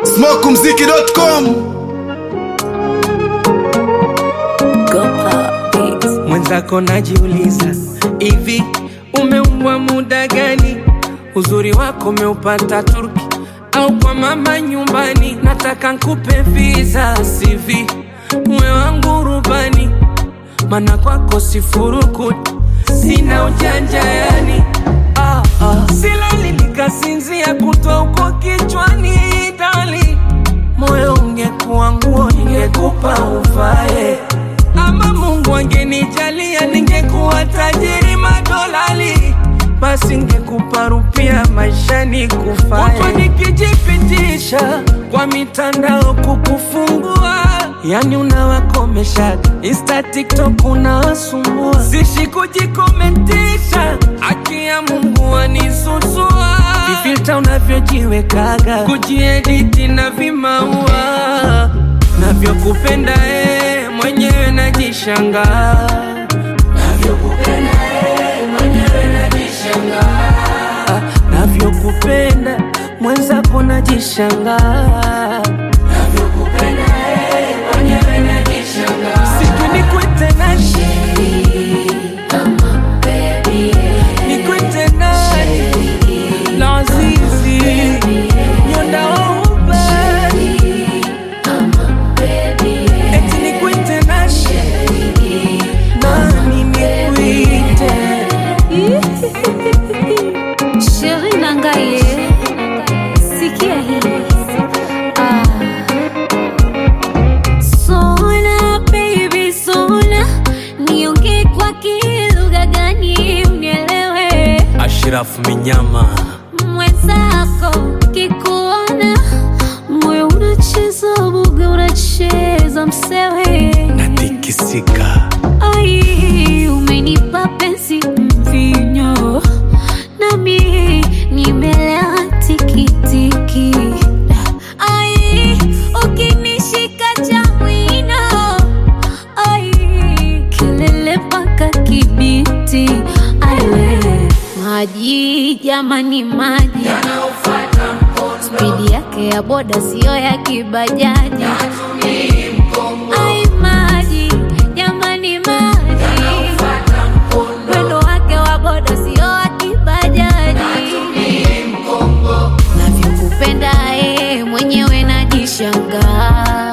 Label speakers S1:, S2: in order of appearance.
S1: smokumziki.com
S2: mwenzako najiuliza hivi umeumbwa muda gani uzuri wako umeupata turki au kwa mama nyumbani nataka nkupe visa sivi uwe wangu rubani mana kwako sifurukuti sina ujanja yani ah, ah. silali nikasinzia kutwa huko kichwani dali moyo ungekuwa nguo ningekupa uvae ama Mungu angenijalia ningekuwa tajiri madolali, basi ngekupa rupia maishani kufae. Kutwa nikijipitisha kwa mitandao kukufungua, yani unawakomesha Insta, TikTok unawasumbua, sishi kujikomentisha, haki ya Mungu anisusua, vifilta unavyojiwekaga, kujiediti na vimaua navyokupenda eh, mwenyewe najishangaa navyokupenda eh, mwenyewe najishangaa navyokupenda mwenzako najishangaa navyokupenda eh, mwenyewe najishangaa siku nikwite nani nikwite nani lazizi nyondaouba eti nikwite nani nani nikwite
S3: Sheri Nangaye, sikia hii. Ah. Sona baby sona, niongee kwa kilugha gani unielewe?
S2: Ashraf Minyama
S3: Mwenzako kikuona moyo unacheza buga, unacheza msewe
S2: natikisika
S3: Ai, umenipa penzi mvinyo, nami nimelewa tikitiki. Ai, ukinishika cha mwino, ai, kelele mpaka Kibiti. Ai, we, maji jamani, maji spidi yake ya boda siyo ya kibajaji. Ai, maji jamani, maji mwendo wake wa boda sio wa kibajaji. Navyokupenda eh, mwenyewe najishangaa